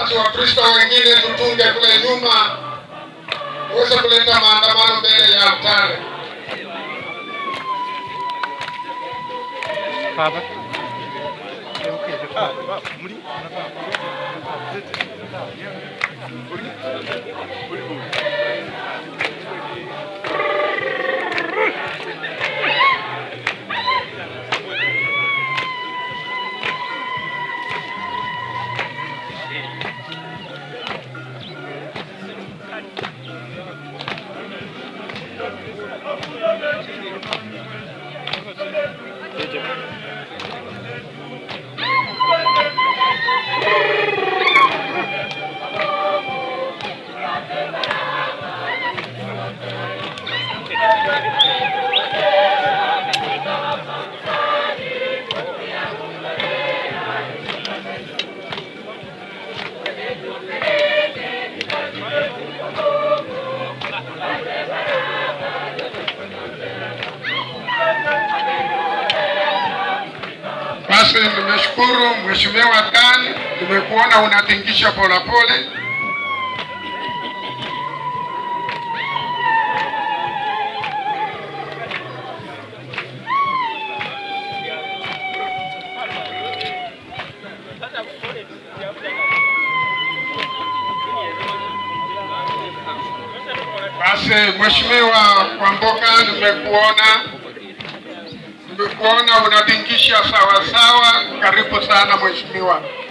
basi Wakristo wengine tutunge kule nyuma, uweze kuleta maandamano mbele ya altare. Baba. Basi nimeshukuru Mheshimiwa Khan, nimekuona unatingisha polepole. Basi Mheshimiwa Kwamboka, nimekuona nimekuona unatingisha sawa sawa. Karibu sana mheshimiwa.